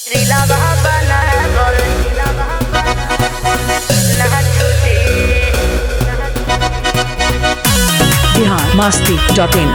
Bihar Masti dot in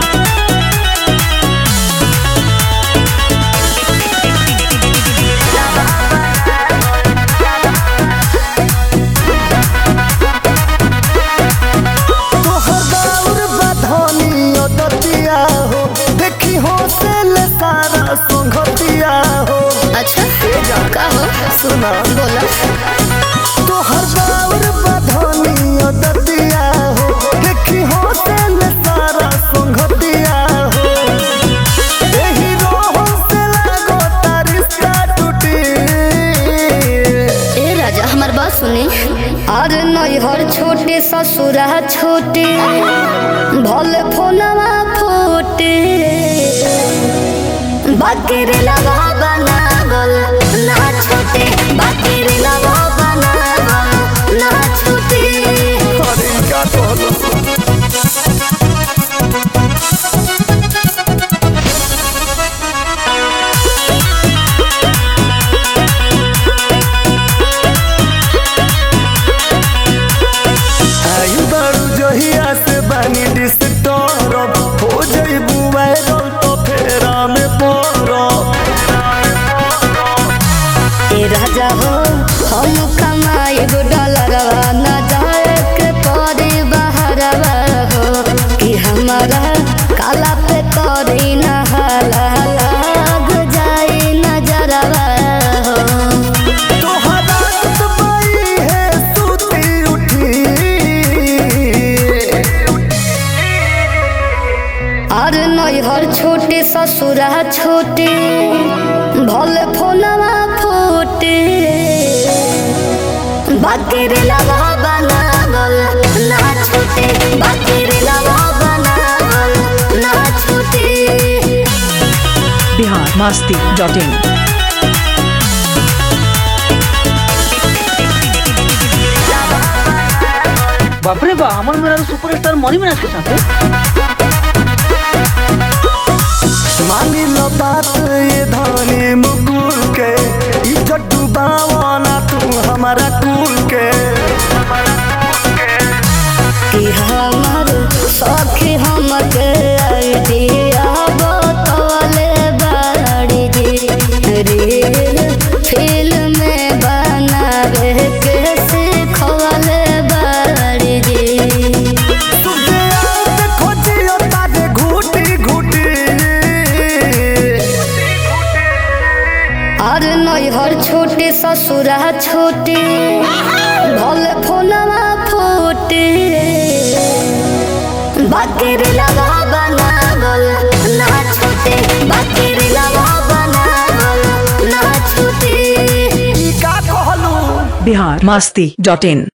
तोहर दौर बधनी दतिया हो देखी हो से ले सारा संगतिया हो अच्छा का हो सुना बोला तोहर दौर बधनी दतिया हो देखी हो से ले सारा संगतिया हो एही रोह से लागो तारिस्ता टूटी ए राजा हमार बात सुनी अरे नैहर छोटे ससुरा छोटे भले फोनवा फोटे बाकी रे लगा बनावल ना छोटे बाकी रे लगा बनावल ना छोटे अरे का कहलो आई बारू जहिया से बानी डिस्टर्ब हो जइबू वायरल तो फेरा में पड़ब ए राजा हो हम कमाई गो डॉलरवा न जाए के पड़े बहरवा हो कि हमारा काला पे करी न हाला लाग जाए नजरवा हो तोहरा बाई है सूती उठी और नैहर छोटे ससुरा छोटे भले फोनवा फोटे बाकी रे लगा बनावल ना छोटे बाकी रे लगा बनावल ना छोटे बिहार मास्ती डॉट इन বাপরে বা আমার মেয়ের সুপারস্টার মনি মিনাজ के साथ मानी लो बात ये धानी मुकुल के इज्जत डुबावाना तू हमारा कुल के कि हमर सखी हमके आइडिया बतौले बाड़ी जी रील फिल्म में बनावे के सिखवले बाड़ी जी तुझे आज खोजियो तारे घूटी घूटी और नैहर छोटे ससुरा छोटे भले फोनवा फोटे बाकी रे लगा बनावल ना छोटे बाकी रे लगा बनावल ना छोटे का कहलू बिहार मास्ती डॉट इन